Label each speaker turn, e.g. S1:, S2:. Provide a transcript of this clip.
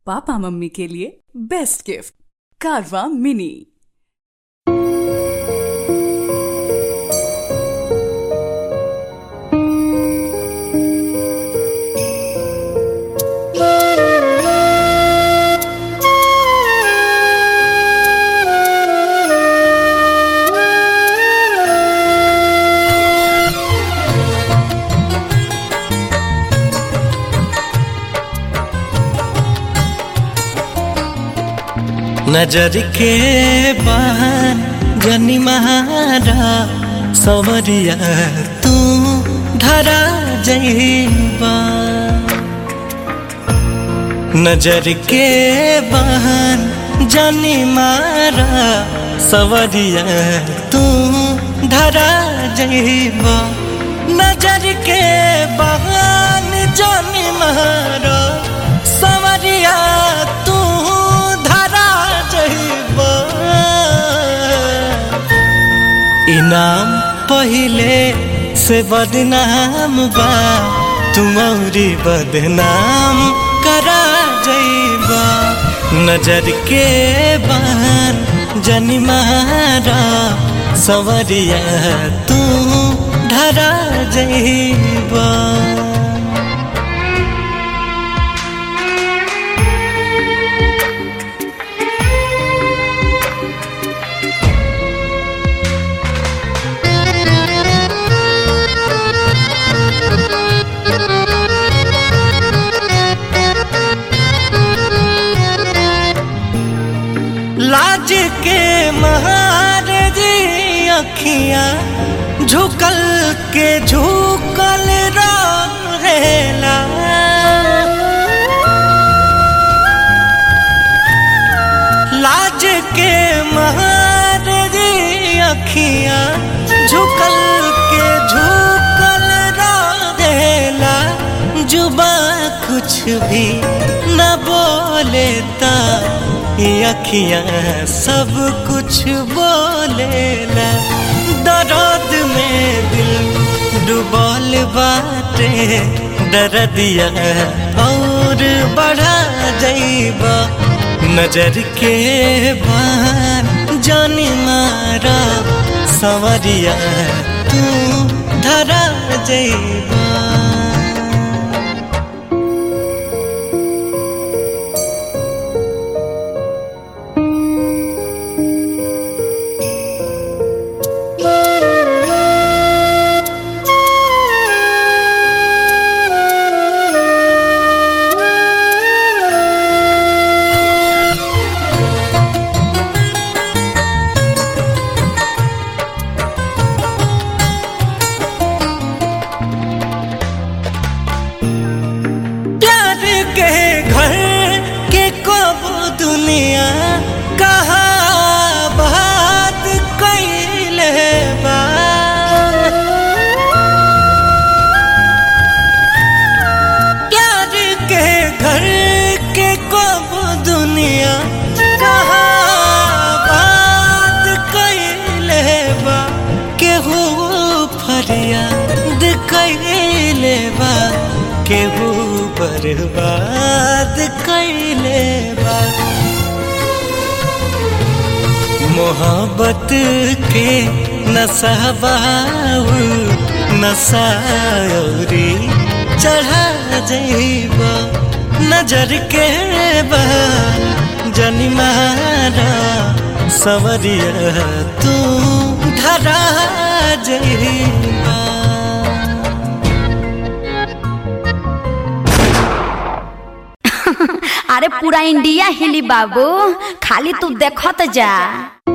S1: papa mummy के लिए best gift कारवा मिनी
S2: नजर के बहन जनी महारा सवरिया तू धरा जईबा नजर के बहन जनी मारा सवरिया तू धरा जईबा नजर के बहन जनी मारा सवरिया तू धरा जईबा इनाम पहिले से बदनाम बा तुम्हारी बदनाम करा जईबा नजर के बहन जनी मारा सवरिया तू धरा जईबा लाज के महारजी अखियां झुकल के झुकल रहेला लाज के महारजी अखियां झुकल के झुकल रहेला जुबा कुछ भी न बोलेता ये अखियां सब कुछ बोलेला दर्द में दिल डुबल बाटे दर्दिया और बढ़ा जाइबा नजर के बान जानी मारा सवरिया तू धरा जाइबा प्यार के घर के कब दुनिया कहा बात कैले बा प्यार के घर के कब दुनिया कहा बात कैले बा केहू फरियाद कैले बा केहू बर्बाद कैले बा मोहब्बत के नसाबाऊ नसायरी चढ़ा जईबा नजर के बा जनी मारा सवरिया तू धरा जईबा
S3: अरे पूरा इंडिया हिली बाबू खाली तू देखत जा